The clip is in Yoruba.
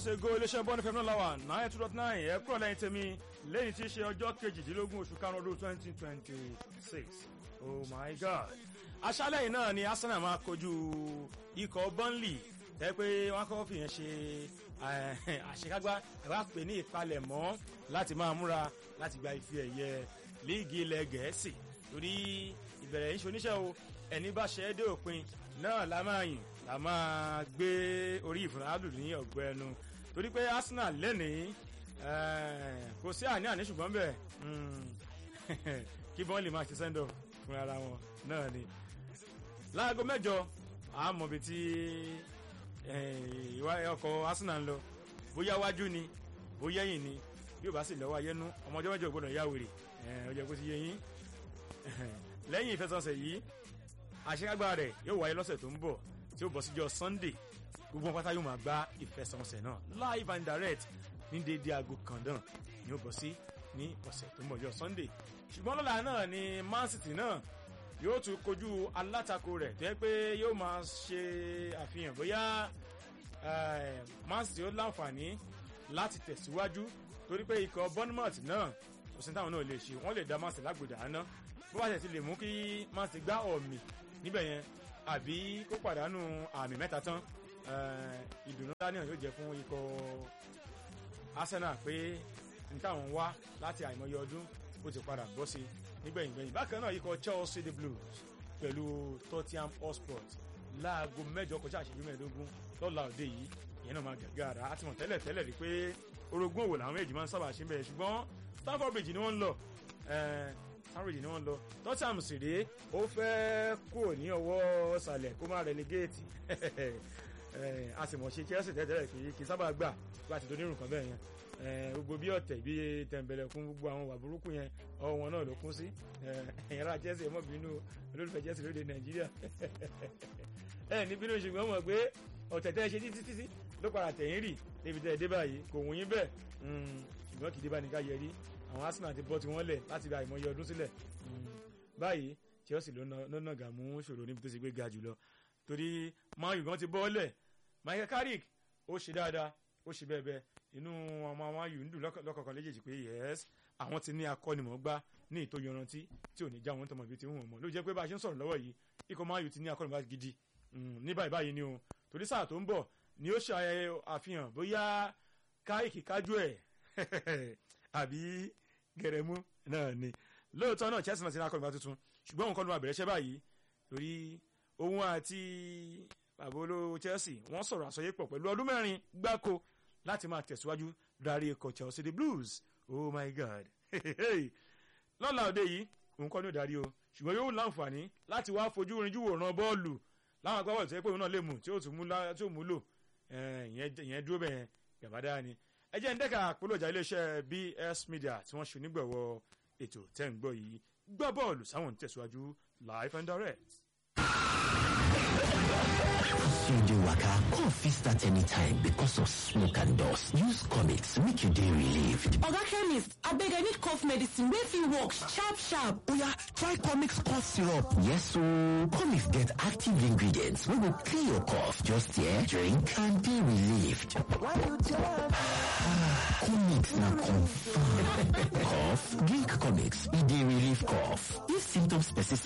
months ago iléeṣẹ́ bọ́ọ̀nù fẹ́mi náà làwà nine two dot nine ẹ̀ kúrò lẹ́yìn tèmi lẹ́yìn tí í ṣe ọjọ́ kejìdínlógún oṣù karùn-ún ọdún twenty twenty six oh my god aṣálẹ̀ yìí náà ni arsenal máa kojú ikọ̀ burnley tẹ́ pé wọ́n kọ́ fìyẹn ṣe àṣekágbá ẹ̀ wá pè ní ìpalẹ̀mọ́ láti máa múra láti gba ife ẹ̀yẹ líìgì ilẹ̀ gẹ̀ẹ́sì torí ìbẹ̀rẹ̀ yìí ṣoníṣẹ́ o ẹni bá ṣe é dé òpin náà la máa yìn la máa gbé orí ìfúnnáàlù ní ọ̀gbẹ́ ẹnu torí pé arsenal lẹ́nìí kò sí àní àní ṣùgbọ́n bẹ́ẹ̀ kí bọ́n lè máa ṣe sẹ́ńdọ̀ fún ara wọn náà ni láago mẹ́jọ àmọ̀bi tí ọkọ̀ arsenal ń lọ bóyá wájú ni bóyá ẹ̀yìn ni bí o bá sì lọ́wọ́ ayénú ọmọ ọjọ́ mẹ́jọ gbọ́dọ̀ yá wèrè ó jẹ́ kó ti yé yín lẹ́yìn ìfẹsọ̀nsẹ̀ yìí àṣekágbá rẹ̀ yóò wáyé lọ́sẹ̀ tó ń bọ̀ tí ó bọ̀ síjọ́ sunday gbogbo pátá yóò máa gbá ìfẹsọ̀nsẹ̀ náà live and direct ní déédéé aago kan náà ni ó bọ̀ sí ní ọ̀sẹ̀ tó ń bọ̀ jọ sunday ṣùgbọ́n lọ́la náà ni man city náà yóò tún kojú alátakò rẹ̀ tó yẹ pé yóò máa ṣe àfihàn bóyá man city ó láǹfààní láti tẹ̀síwájú torí pé ikọ̀ bournemouth náà kò sí táwọn náà lè ṣe wọ́n lè dá man city lágbèdà áná bó bá ṣe ti lè mú kí man city gbá ọ̀mì níbẹ̀ yẹn àbí kó pàdánù àmì mẹ́ta tán ìdùnnú dání yóò jẹ́ fún ikọ̀ arsenal pé n táwọn wá láti àìmọye ọdún ó ti padà bọ́ sí nígbẹ̀yìn gbẹ̀yìn bákan náà ikọ̀ chelsea the blues pẹ̀lú tottenham hotspur láago mẹ́jọ kọjá àṣẹjú mẹ́ẹ̀ẹ́dógún lọ́la òde yìí ìyẹn náà máa gàgà ara àti mọ̀ tẹ́lẹ̀ tẹ́lẹ̀ rí pé orogún òwò làwọn méjì máa ń sábà ṣe ń bẹ̀rẹ̀ ṣùgbọ́n stamford bridge ni wọ́n ń lọ stamford bridge ni wọ́n ń lọ tottenham sì rèé ó fẹ́ kúrò ní ọwọ́ sàlẹ̀ kó má relegate a sì mọ̀ ṣe chelsea tẹ́tẹ́rẹ́ pé kì í sábà gbà láti tó nírun kan bẹ́ẹ̀ yẹn gbogbo bí ọ̀tẹ̀ bí tẹ̀m̀bẹ̀lẹ̀ kún gbogbo àwọn wà burúkú yẹn ọwọ́ wọn náà ló kún sí ẹ̀yẹ́ra chelsea ẹ̀mọ́ bínú olólùfẹ́ chelsea lóde nàìjíríà ẹ̀ ní bínú ṣùgbọ́n mọ̀ pé ọ̀tẹ̀ tẹ́ ṣe títí títí ló padà tẹ̀yìn rì débi tẹ́ ẹ dé báyìí kò wọ́n yín bẹ́ẹ̀ ṣùgbọ́n kì í dé bá ní ká yẹrí àwọn arsenal ti bọ́ tiwọn lẹ̀ láti ra ìmọ̀ye ọdún sílẹ̀ báyìí chelsea ló ná gàmú ṣòro níbi tó ṣe gbé ga jùlọ torí man u gan ti bọ́ lẹ̀ michael carrick ó ṣe dáadáa ó ṣe bẹ́ẹ̀ bẹ́ẹ̀ inú ọmọ man u ń dùn lọ́kọ̀ọ̀kan léjèèjì pé yes àwọn ti ní akọ́nimọ̀ọ́gbá ní ìtò yanrantí tí ò ní já wọn tọmọ ibi tí wọn mọ̀ ló jẹ́ pé bá a ṣe ń sọ̀rọ̀ lọ́wọ́ yìí ikọ̀ man u ti ní akọ́nimọ̀ọ́gbá gidi ní báyìí báyìí ni o torí sáà tó ń bọ̀ ni ó ṣe àfihàn bóyá káyìkì kájú ẹ̀ àbí gẹ̀rẹ́mú náà ni lóòótọ́ náà chelsea náà ti ní akọ́nimọ̀ọ́gbá tuntun ṣùgbọ́n òun kọ́ ló máa bẹ̀rẹ̀ iṣẹ́ báyìí torí òun àti bàbá olówó chelsea wọ́n sọ̀rọ̀ àsọyépọ̀ pẹ̀lú ọdún mẹ́rin gbáko láti máa tẹ̀síwájú darí ikọ̀ chelsea the blues oh my god lọ́la òde yìí òun kọ́ ní òdarí o ṣùgbọ́n yóò láǹfààní láti wá fojú rinjú wòran bọ́ọ̀lù láwọn agbábọ́ọ̀lù tó yẹ pé òun náà lè mú tí ó tún mú lò ìyẹn dúró bẹ́ẹ̀ gàbádá ni ẹ jẹ́ ń dẹ́ka polójà iléeṣẹ́ bs media tí wọ́n ṣe onígbọ̀wọ́ ètò tẹ́ ń gbọ́ yìí gbọ́ bọ́ọ̀lù sáwọn ń tẹ̀síwájú live and direct. As you dey waka, cough fit start anytime because of smoke and dust. Use comics make you dey relieved. Oga chemist, abeg I need cough medicine wey fit work sharp sharp. Oya, try comics cough syrup. Yes ooo, comics get active ingredients wey go clear your cough. Just here, drink and be relieved. comics na confirm. cough, drink comics, e dey relieve cough. If symptoms persist